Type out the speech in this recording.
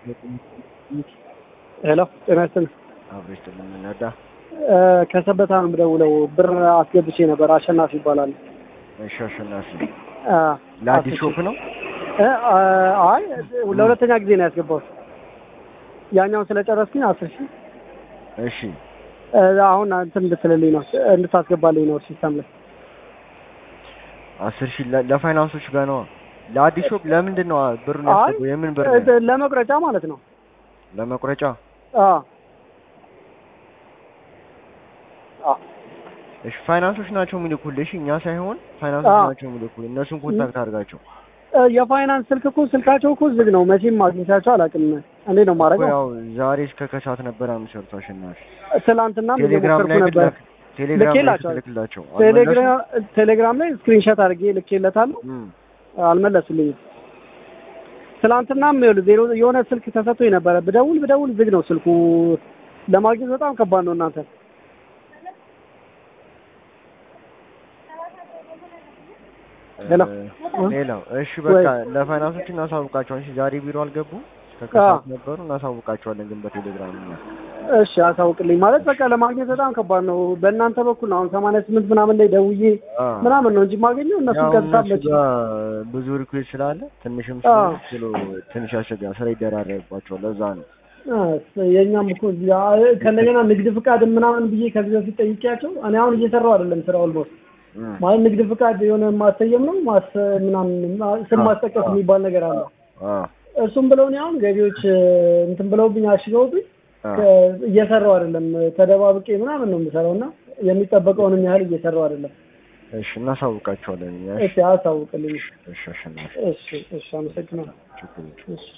ሄሎ ጤና ይስጥልኝ። አብሬሽ የምንነዳ ከሰበታ ነው የምደውለው። ብር አስገብቼ ነበር። አሸናፊ ይባላል። እሺ፣ አሸናፊ አ፣ ለአዲስ አስር ሾፕ ነው። እ፣ አይ ለሁለተኛ ጊዜ ነው ያስገባሁት። ያኛውን ስለጨረስኩኝ አስር ሺህ እሺ፣ እ፣ አሁን እንትን እንድትልልኝ ነው እንድታስገባልኝ ነው ሲስተም ላይ አስር ሺህ ለ- ለፋይናንሶች ጋር ነው። ለአዲስ ሾፕ ለምንድን ነው ብሩን አይ ያስገባው? የምን ብር ነው? እ፣ ለመቁረጫ ማለት ነው። ለመቁረጫ። አ አ እሺ፣ ፋይናንሶች ናቸው የሚልኩልሽ፣ እኛ ሳይሆን ፋይናንሶች አዎ። ናቸው የሚልኩልሽ። እነሱን ኮንታክት አድርጋቸው። እ፣ የፋይናንስ ስልክ እኮ ስልካቸው እኮ ዝግ ነው። መቼም አግኝቻቸው አላውቅም። እንዴ ነው እኮ ማድረገው? ያው ዛሬ እስከ ከሰዓት ነበር የሚሰሩት አሸናፊ። ትላንትናም ቴሌግራም እየሞከርኩ ላይ ነበር። ልክ ቴሌግራም ላይ ልኬላቸዋለሁ። ስትልክላቸው ቴሌግራም ቴሌግራም ላይ ስክሪንሾት አድርጌ ልኬለታለሁ። እም፣ አልመለሱልኝም። ትላንትናም ይኸውልህ ዜሮ የሆነ ስልክ ተሰጥቶኝ ነበረ። ብደውል ብደውል ዝግ ነው ስልኩ። ለማግኘት በጣም ከባድ ነው እናንተ። ሄሎ። እ፣ ሌላው እሺ፣ በቃ ለፋይናንሶች እናሳውቃቸዋለን። እሺ፣ ዛሬ ቢሮ አልገቡ እስከ ከሰዓት ነበሩ። እናሳውቃቸዋለን ግን በቴሌግራም እኛ እሺ አሳውቅልኝ። ማለት በቃ ለማግኘት በጣም ከባድ ነው። በእናንተ በኩል ነው አሁን ሰማንያ ስምንት ምናምን ላይ ደውዬ አ ምናምን ነው እንጂ ማገኘው እነሱ ያው ቀጥታ እነሱ መች ጋር ብዙ ሪኩዌስት ስላለ ትንሽም አዎ። ስለ ትንሽ ያስቸግራል። ስራ ይደራረብባቸዋል። ለዛ ነው። የእኛም እኮ እዚህ አ- ከእንደገና ንግድ ፍቃድ ምናምን ብዬ ከዚህ በፊት ጠይቄያቸው እኔ አሁን እየሰራው አይደለም ስራ ኦልሞስት እም፣ ማለት ንግድ ፍቃድ የሆነ ማሰየም ነው ማስ ምናምን ማ- ስም ማስጠቀስ የሚባል ነገር አለ። አ እሱም ብለው እኔ አሁን ገቢዎች እ፣ እንትን ብለውብኝ አሽገውብኝ አ ከ- እየሰራው አይደለም ተደባብቄ ምናምን ነው የምሰራው እና የሚጠበቀውንም ያህል እየሰራው አይደለም። እሺ፣ እናሳውቃቸዋለን እኛ። እሺ አሳውቅልኝ። እሺ፣ አሸናፊ እሺ እሺ አመሰግናለሁ። ችግር የለም። እሺ